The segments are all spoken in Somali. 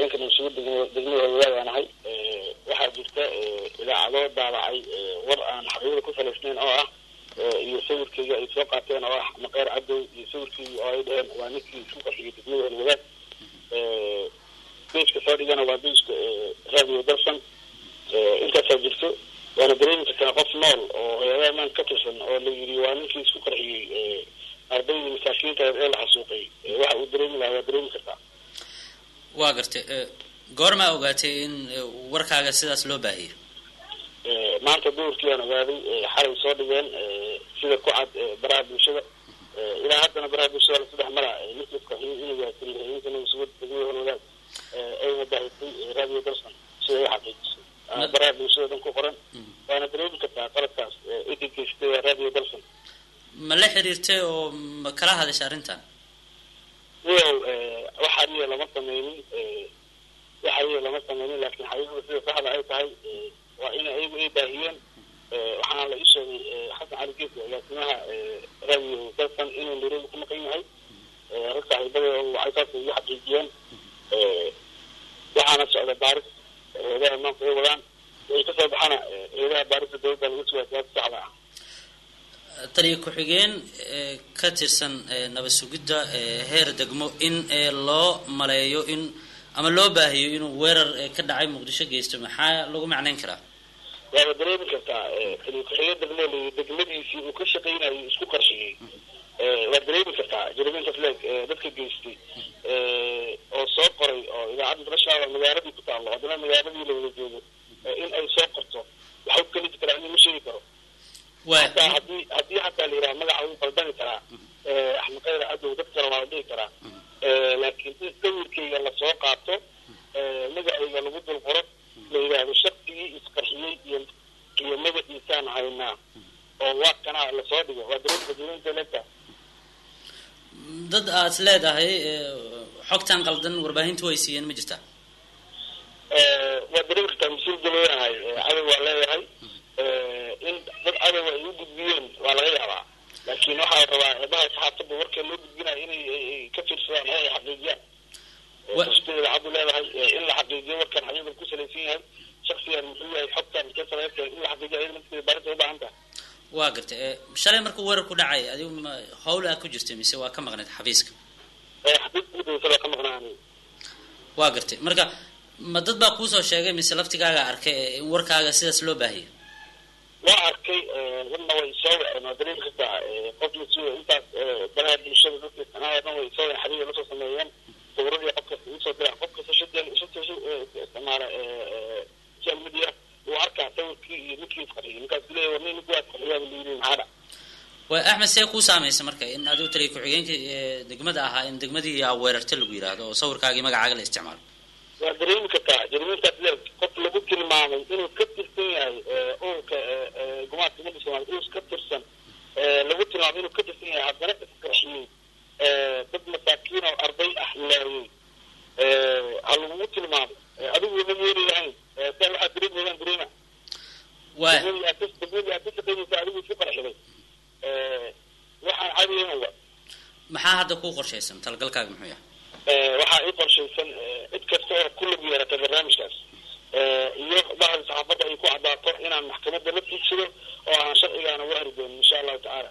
ku-xigeenka nabasuga degmada hawadaag aan ahay waxaa jirta idaacado daabacay war aan xaqiiqada ku salaysnayn oo ah iyo sawirkeyga ay soo qaateen oo ah maqeer cadow iyo sawirkeyga oo ay dheheen waa ninkii isku qaxiyay degmada hawadaag bejka soo dhigana waa bejka radio dalsan intaasaa jirto waana dareemi kartaa qof nool oo hay-adaha maan ka tirsan oo la yidhi waa ninkii isku qarxiyey ardaydii masaakiinta ee la xasuuqay waxa uu dareemi lahaa waa dareemi kartaa waa gartay goormaa ogaatay in warkaaga sidaas loo baahiyay maanta duhurkii aan ogaaday xalay soo dhigeen sida ku cad baraha bulshada ilaa haddana baraha bulshada lasaddex mara ninkii isqarxiyey inuu yahay taliyaxigeenka nabasuga degmada holwadaag ayna baahisay radio dalsan sida ay xaqiijisay baraha bulshada dhan ku qoran waana dareemi kartaa qaladkaas idib geystay radio dalsan ma la xiriirtay oo ma kala hadasha arrintan wiyow waxa adiga lama sameynin waxa adiga lama sameynin laakiin xaqiiqada sida saxda ay tahay waa in ayagu ay baahiyeen waxaana la ii sheegay xasan cali geesi agaasimaha radio dalsan inuu nairobi ku maqan yahay rag saaxiibada waxay saas igu xaqiijiyeen waxaana socda baaris eedaha maanta ay wadaan way kasoo baxana eedaha baarista dawladda lagu sugaa siyaasa saxda ah taliya ku-xigeen ka tirsan nabad sugidda heer degmo in loo maleeyo in ama loo baahiyo inuu weerar ka dhacay muqdisho geysto maxaa lagu macnayn karaa waaba dareemi kartaa taliya ku-xigeen degmo degmadiisii uu ka shaqaynayo isku qarshiyey waad dareemi kartaa jaramintas leeg dadka geystay oo soo qoray oo idaacadda darashaada magaaladii ku taallo haddana magaaladii la wada joogo in ay soo qorto waxa u kaliji karaa in ma sheegi karo hataa hadii haddii xataa la yidhaha magaca wuu qaldami karaa axmed khayr cadow dad kale waa la dhihi karaa laakiin in sawirkayga lasoo qaato magacayga lagu dul qoro la yidhaahdo shaksigii isqarxiyey iyo iyo magaciisaan haynaa oo waa kanaa lasoo dhigo waa dareemka leegta dad aad leedahay xogtan qaldan warbaahintu way siiyeen ma jirtaa waa dareemi kartaa mas-uul galooyahay cadow waa leeyahay in dad cadow ay u gudbiyeen waa laga yaabaa laakiin waxaa la rabaa eebaha saxaafadda warka loo gudbinayo inay ka fiirsadaan oo ay xaqiijiyaan kasta idaacaddu leedahay in la xaqiijiyo warkan xaqiiqda ku salaysan yahay shaksigan muxuu yahay xogtan ka salaysan in la xaqiijiyo ayada nafteeda baarinta u baahan tahay waa gartay shalay markuu weerar ku dhacay adigu ma hawl aa ku jirtay mise waa ka maqnayd xafiiska xafiiska udawasa waa ka maqnaanay waa gartay marka ma dad baa kuusoo sheegay mise laftigaaga arkay in warkaaga sidaas loo baahiyay waa arkay dadna way soo waceen waa dareemi kartaa qof mas intaas baraha bulshada dadka isticmaala dhan way soo waceen xabiiba lasoo sameeyeen sawiradii qof kasta usoo diraan qof kasta shadel shadel isticmaala social media wuu arkaa sawirkii iyo ninkii isqarxiyay ninkaas leeyahay war nin ninku waa isqarxiyaa la yidhi maxaa dhac way axmed see kuu saamaysa marka in adigu taliya ku-xigeenka degmada ahaa in degmadii aa weerarta lagu yidhaahdo oo sawirkaagii magacaaga la isticmaalo waa dareemi kartaa jarimintaas leeg qof lagu tilmaamay inuu ka tirsan yahay ururka gumaadka umada soomaliya inuu ka tirsan lagu tilmaamay inuu ka tirsan yahay haddana isqarxiyey dad masaakiin oo arday ah laayey ha lagugu tilmaamay adigu ma yeeri lahayn saa waxaa dareemayaan dareema waay degmadii aad ka shaqaynaysa adigu isku qarxiday waxaan caadiyayn wa maxaa hadda kuu qorshaysan talagalkaaga muxuu yahay waxaa ii qorshaysan cid kasta oo ku lug yeerata barnaamijkaas iyo bahda saxaafadda ay ku caddaato inaan maxkamadda la tiigsado oo aan sharcigaana u heri doonin insha allahu tacaala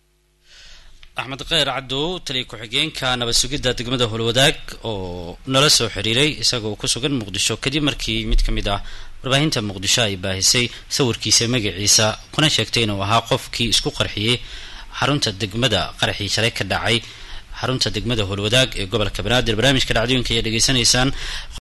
axmed kheyr cadow taliya ku-xigeenka nabad sugidda degmada holwadaag oo nala soo xiriiray isagoo ku sugan muqdisho kadib markii mid ka mid ah warbaahinta muqdisho ay baahisay sawirkiisa magaciisa kuna sheegtay inuu ahaa qofkii isku qarxiyey xarunta degmada qaraxii shalay ka dhacay xarunta degmada holwadaag ee gobolka banaadir barnaamijka dhacdooyinka ayaa dhegeysanaysaan